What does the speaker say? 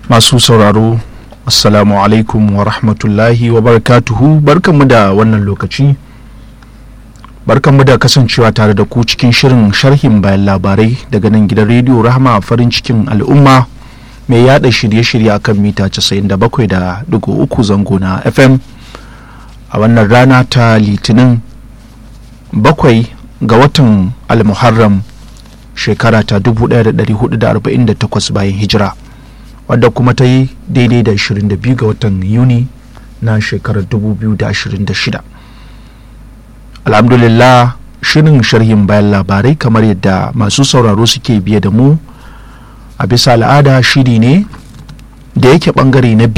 masu sauraro assalamu alaikum wa rahmatullahi wa barakatuhu barkanmu da wannan lokaci barkanmu da kasancewa tare da ku cikin shirin sharhin bayan labarai daga nan gidan rediyo rahama farin cikin al'umma mai yada shirye-shirye akan mita 97.3 zango na fm a wannan rana ta litinin bakwai ga watan almuharram shekara ta 1448 bayan hijira wadda kuma ta yi daidai da 22 ga watan yuni na shekarar 2026 alhamdulillah shirin sharhin bayan labarai kamar yadda masu sauraro suke biye da mu a bisa al'ada shiri ne da yake bangare na